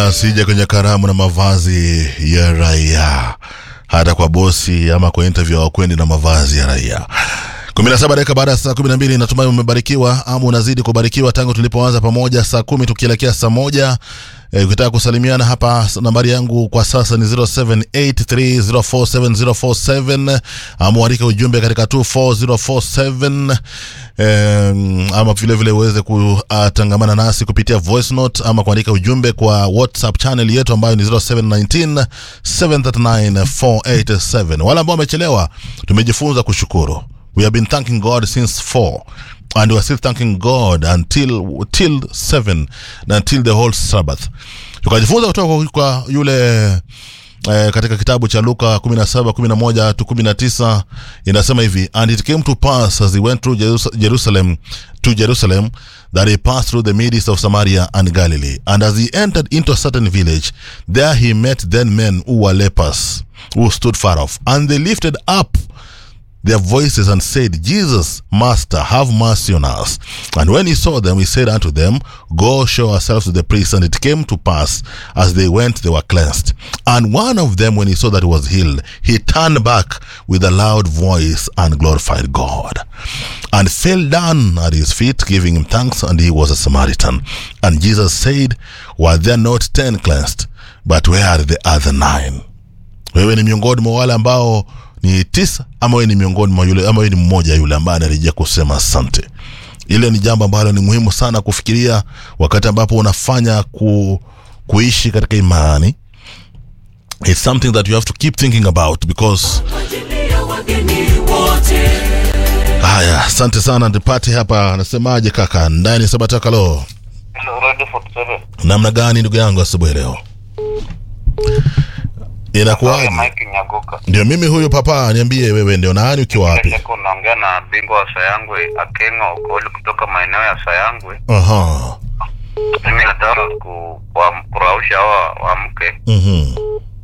asije kwenye karamu na mavazi ya raia, hata kwa bosi ama kwa interview hawakwendi na mavazi ya raia. kumi na saba dakika baada ya saa kumi na mbili natumai umebarikiwa ama unazidi kubarikiwa tangu tulipoanza pamoja saa kumi tukielekea saa moja Eh, ukitaka kusalimiana hapa nambari yangu kwa sasa ni 0783047047 ama uandike ujumbe katika 24047 eh, ama vile vile uweze kutangamana nasi kupitia voice note ama kuandika ujumbe kwa whatsapp channel yetu ambayo ni 0719 739 wale ambao wamechelewa tumejifunza kushukuru we have been thanking god since 4 and we are still thanking god until till 7 until the whole sabbath tukajifunza kutoka kwa, kwa yule eh, katika kitabu cha luka 17 11 to 19 inasema hivi and it came to pass as he went through Jerus- jerusalem to jerusalem that he passed through the midst of samaria and galilee and as he entered into a certain village there he met then men who were lepers who stood far off and they lifted up their voices and said, Jesus, Master, have mercy on us. And when he saw them, he said unto them, Go show yourselves to the priests. And it came to pass, as they went, they were cleansed. And one of them, when he saw that he was healed, he turned back with a loud voice and glorified God. And fell down at his feet, giving him thanks, and he was a Samaritan. And Jesus said, Were there not ten cleansed? But where are the other nine? wewe ni miongoni mwa wale ambao ni tisa ama wewe ni miongoni mwa yule ama wewe ni mmoja yule ambaye anarejea kusema asante ile ni jambo ambalo ni muhimu sana kufikiria wakati ambapo unafanya ku, kuishi katika imani it's something that you have to keep thinking about because ajili ya wageni wote haya asante sana nipate hapa anasemaje kaka ndani sabatakalo Hello, Radio 47. namna gani ndugu yangu asubuhi leo inakuwaje Mike Nyagoka. ndio mimi huyu papa niambie wewe ndio nani ukiwa wapi Shaka unaongea na bingwa wa Sayangwe Akenga Okoli kutoka maeneo ya Sayangwe. aha Mimi nataka ku, wa- kurausha hawa wamke Mhm.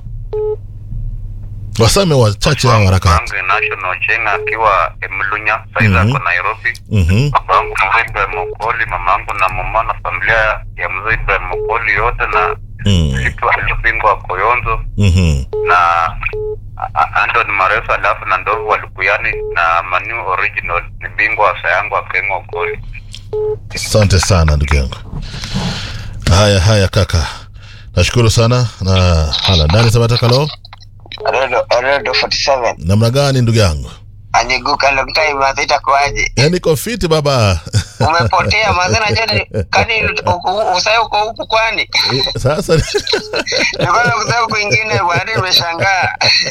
wasame wachache hao harakati Bangi National Chenga akiwa Emlunya saizi Mhm. ako Nairobi. Mhm. Babangu Mzee Ibrahim Okoli, mamangu na mama na familia ya Mzee Ibrahim Okoli yote na Mm. Litu aliyobingwa wa Koyonzo Mhm. na A- A- Anton Marefa alafu na Ndovu Walukuyani na Manu Original ni bingwa wa Sayangu Akenga Okoli. asante sana ndugu yangu haya haya kaka nashukuru sana na hala ndani sabatakalo Redo, Redo 47 namna gani ndugu yangu aniguka long time mazee itakuwaje yani niko fiti baba umepotea mazee najua ni- kani usai uko huku kwani sasa nilikuwa nakusema kwingine bwana nimeshangaa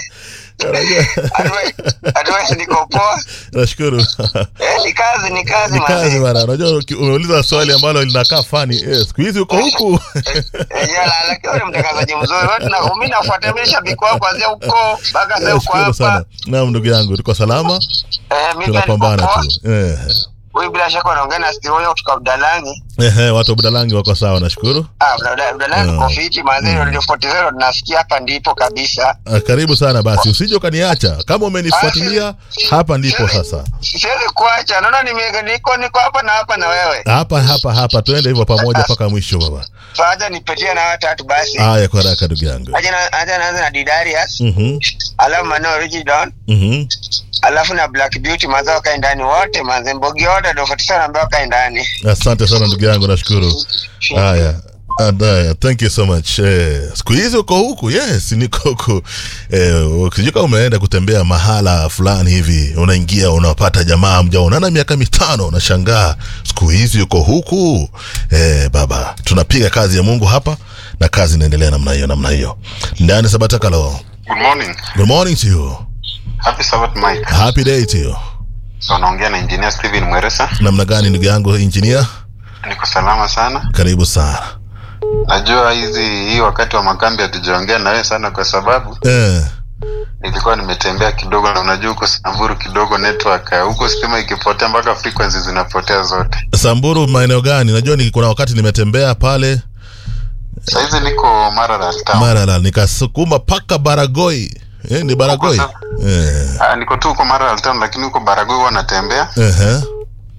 unajua, Advice- advice niko poa nashukuru eh, ni kazi ni kazi ni kazi mazee bana unajua uki- umeuliza swali ambalo linakaa fani eh, siku hizi uko huku Eh, yala, lakini wewe ni mtangazaji mzuri Wewe tuna- mimi nafuata mimi shabiki wako kuanzia huko mpaka sasa uko nashukuru sana hapa naam ndugu yangu tuko salama eh, mimi pia niko tunapambana poa tu eh. huyu bila shaka unaongea na Steve huyo kutoka Budalangi Ehe, watu wa budalangi wako sawa nashukuru ah Budalangi Budalangi Mm. uko fiti mazee Radio 40 tunasikia hapa ndipo kabisa Ah, karibu sana basi usije ukaniacha kama umenifuatilia hapa ndipo sasa siwezi kuacha naona nime- niko niko hapa na hapa na wewe hapa hapa hapa tuende hivyo pamoja mpaka mwisho baba faja nipetie na watatu basi haya kwa haraka ndugu yangu acha na- acha naanza na Didarius Mhm, alafu Mano Original mhm. alafu na Black Beauty mazao wakae ndani wote manze mbogi wote ndio 47 ambao wakae ndani asante sana ndugu yangu nashukuru haya And, uh, thank you so much eh, siku hizi uko huku yes niko huku eh, ukijua umeenda kutembea mahala fulani hivi unaingia unapata jamaa mjaonana miaka mitano unashangaa siku hizi uko huku eh, baba tunapiga kazi ya mungu hapa na kazi inaendelea namna hiyo namna hiyo ndani sabatakalo Good morning. good morning to you Happy Sabbath Mike. happy day to you So unaongea na engineer Steven Mweresa. namna gani ndugu yangu engineer Niko salama sana. karibu sana Najua hizi hii wakati wa makambi hatujaongea na wewe sana kwa sababu eh, nilikuwa nimetembea kidogo na unajua huko Samburu kidogo network eh, huko stima ikipotea mpaka frequency zinapotea zote. samburu maeneo gani najua ni kuna wakati nimetembea pale Saizi niko Maralal town. marala nikasukuma paka baragoi eh, ni baragoi Huko eh, Ah, niko tu huko Maralal town lakini huko Baragoi huwa natembea ehe.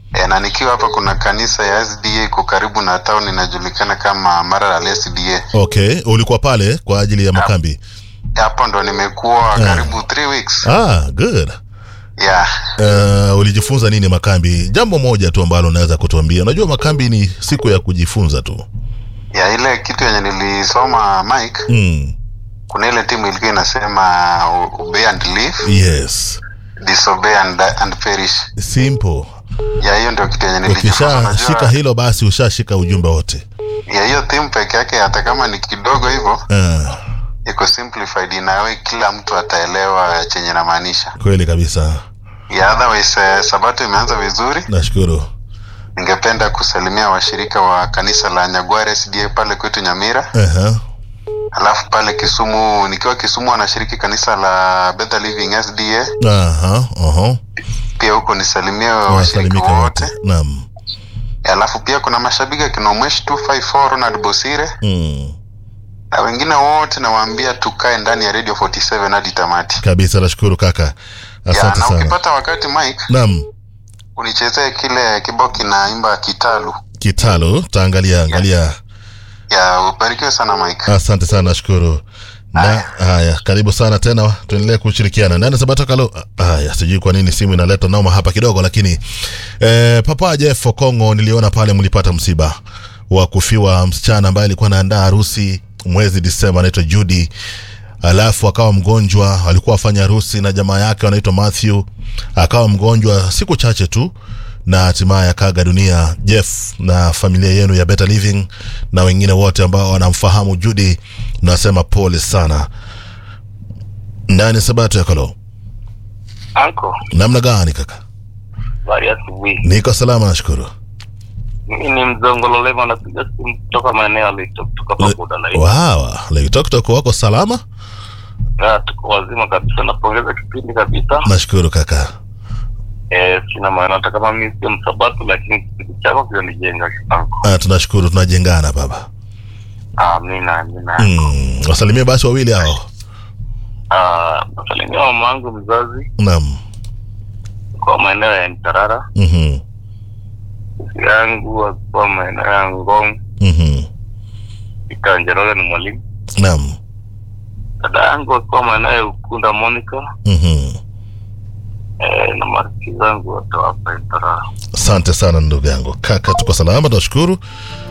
e, na nikiwa hapa kuna kanisa ya SDA iko karibu na town inajulikana kama Maralal SDA. okay ulikuwa pale kwa ajili ya makambi Hapo ndo nimekuwa karibu three weeks. ah good Yeah. uh, ulijifunza nini makambi jambo moja tu ambalo unaweza kutuambia unajua makambi ni siku ya kujifunza tu Ya ile kitu yenye nilisoma Mike, mm. kuna ile timu ilikuwa inasema obey and live, yes disobey and, and perish. simple Ya hiyo ndio kitu yenye nilijifunza. ukishashika Unajua, hilo basi ushashika ujumbe wote ya hiyo timu peke yake hata kama ni kidogo hivyo uh, iko simplified inawe kila mtu ataelewa chenye namaanisha. kweli kabisa Ya otherwise eh, sabato imeanza vizuri. nashukuru Ningependa kusalimia washirika wa kanisa la Nyagware SDA pale kwetu Nyamira, uh-huh. alafu pale Kisumu, nikiwa Kisumu wanashiriki kanisa la Better Living SDA, Aha, aha. pia huko nisalimie washirika wasalimika wote wote. naam Alafu pia kuna mashabiki akina Mweshi 254 Ronald Bosire mm. na wengine wote nawaambia tukae ndani ya Radio 47 hadi tamati. kabisa nashukuru kaka Ya, asante na sana ukipata wakati Mike, naam unichezee kile kibao kinaimba kitalu. kitalo taangalia angalia Ya, ubarikiwe sana Mike. asante sana nashukuru na haya karibu sana tena tuendelee kushirikiana ndani sabato kalo haya sijui kwa nini simu inaleta noma hapa kidogo lakini eh, papa jeff okongo niliona pale mlipata msiba wa kufiwa msichana ambaye alikuwa anaandaa harusi mwezi disemba anaitwa judy alafu akawa mgonjwa alikuwa afanya harusi na jamaa yake wanaitwa matthew akawa mgonjwa siku chache tu na hatimaye akaaga dunia jeff na familia yenu ya better living na wengine wote ambao wanamfahamu judy nasema pole sana ndani sabato ya kalo Anko, namna gani kaka habari ya asubuhi. niko salama nashukuru Mimi ni mzongololema, napiga simu kutoka maeneo ya Lito, kutoka Pabuda Lai. wawa leitoktok wako salama Ya, tuko wazima kabisa, napongeza kipindi kabisa. nashukuru kaka Eh, sina maana hata kama mimi sio msabatu, lakini kipindi chako kinanijenga Anko. ah, tunashukuru tunajengana baba Amina, amina. mm. wasalimie basi wawili hao Ah, nasalimia mama wangu mzazi naam kwa maeneo ya Mtarara, mm-hmm. sisi yangu akiwa maeneo ya Ngong, mm-hmm. Ikanjeroge ni mwalimu. naam Dada yangu akiwa maeneo ya Ukunda Monica, mm-hmm. eh, na marafiki zangu wote hapa Mtarara. asante sana ndugu yangu kaka tuko salama tunashukuru